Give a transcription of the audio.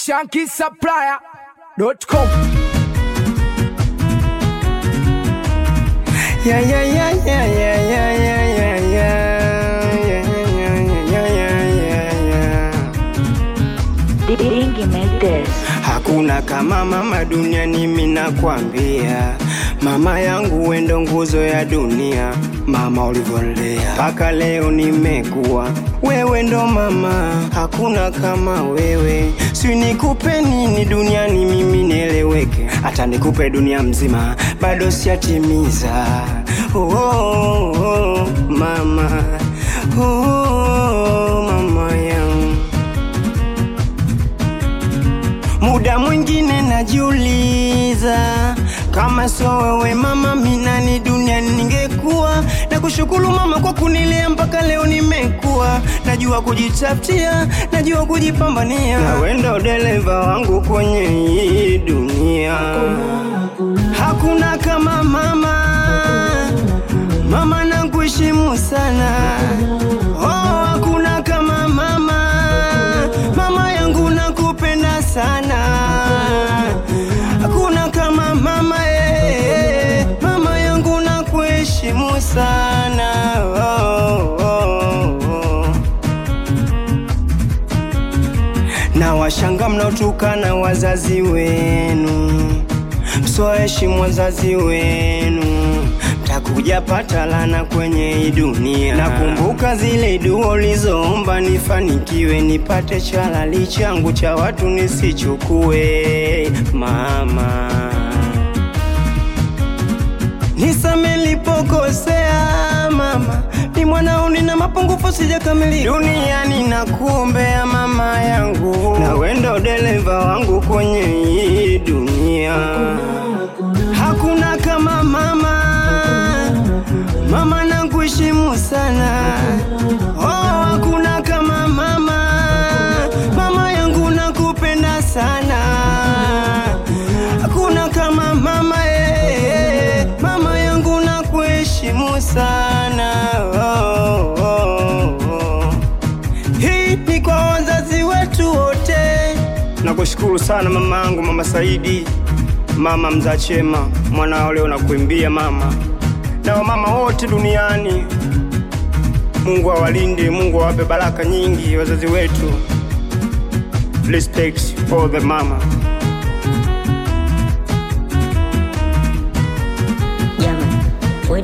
shankisupplier.com. Yeah, yeah, yeah, yeah, yeah, yeah, yeah, yeah, yeah. Yeah, yeah, yeah, yeah, yeah, yeah. Dingy make this. Hakuna kama mama duniani, mimi nakwambia, mama yangu wendo nguzo ya dunia, mama ulivyolea mpaka leo nimekuwa, wewe ndo mama, hakuna kama wewe. Si nikupe nini duniani mimi nieleweke, hata nikupe dunia mzima bado sijatimiza. Oh, oh, oh, mama, oh, oh, mama yangu Muda mwingine najiuliza kama sio wewe mama, minani duniani ningekuwa. Na kushukuru mama kwa kunilea mpaka leo nimekuwa, najua kujitafutia, najua kujipambania, na wewe ndo dereva wangu kwenye hii dunia. Hakuna kama mama, mama nakuheshimu sana. Oh, hakuna kama mama, mama yangu nakupenda sana. Hakuna kama mama eh, mama yangu nakuheshimu sana. Oh, oh, oh. Na washanga mnaotukana wazazi wenu, msoheshimu wazazi wenu, mtakuja pata lana kwenye hii dunia. Nakumbuka zile dua ulizoomba nifanikiwe, nipate chalali changu cha watu nisichukue, mama Nisame nilipokosea mama, ni mwanao nina mapungufu sijakamilika duniani, nakuombea mama yangu, na wendo dereva wangu kwenye hii dunia. Hakuna kama mama, mama nakuheshimu sana. Oh, hakuna kama mama, mama yangu nakupenda sana. Hakuna kama mama eh, mama yangu nakuheshimu sana. Oh, oh, oh. Hii ni kwa wazazi wetu wote. Nakushukuru sana mama yangu, mama Saidi, mama mzaa chema, mwanao leo nakuimbia mama, na wamama wote duniani. Mungu awalinde, Mungu awape baraka nyingi wazazi wetu. Respect all the mama.